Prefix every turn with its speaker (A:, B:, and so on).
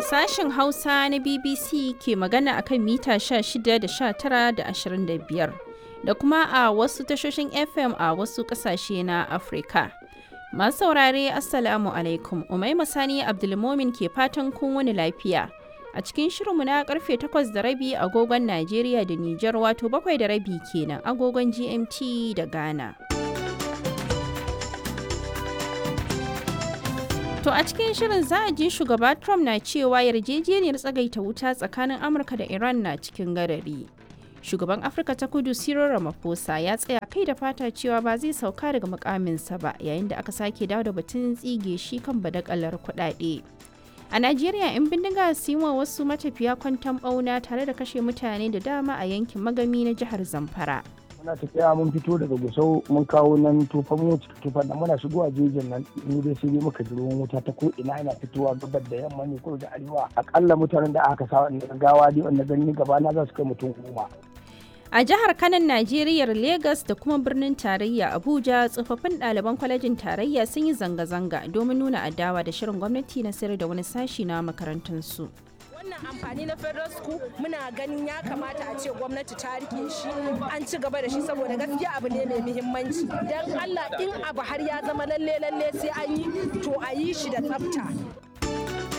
A: Sashen Hausa na BBC ke magana akan mita 16 da 19 da 25 da kuma a wasu tashoshin FM a wasu ƙasashe na Afirka. Masu saurare Assalamu alaikum, Umaima Sani Abdulmomin ke fatan kun wani lafiya. A cikin shirinmu na karfe 8 da rabi agogon Najeriya da Nijar wato bakwai da rabi kenan agogon GMT da Ghana. To a cikin shirin za a ji shugaba Trump na cewa yarjejeniyar tsagaita wuta tsakanin Amurka da Iran na cikin gadari. Shugaban Afirka ta kudu Cyril Ramaphosa ya tsaya kai da fata cewa ba zai sauka daga mukaminsa ba yayin da aka sake dawo da batun tsige shi kan badakalar kuɗaɗe. A Najeriya 'yan bindiga su yi wa wasu matafiya kwantan ɓauna tare da kashe mutane da dama a yankin magami na jihar Zamfara.
B: muna tafiya mun fito daga gusau mun kawo nan tufan mu tufan nan muna shigowa jejin nan mu dai sai dai muka ji ruwan wuta ta ko ina yana fitowa gabar da yamma ne ko da arewa akalla mutanen da aka sa wannan gawa dai wanda gani gaba na za su kai mutum goma
A: A jihar Kanan Najeriya Legas da kuma birnin tarayya Abuja tsofaffin ɗaliban kwalejin tarayya sun yi zanga-zanga domin nuna adawa da shirin gwamnati na sayar da wani sashi na makarantunsu.
C: wannan amfani na federal school muna ganin ya kamata a ce gwamnati ta rike shi an ci gaba da shi saboda gaskiya abu ne mai muhimmanci dan allah in abu har ya zama lalle lalle sai an yi to a yi shi da tsafta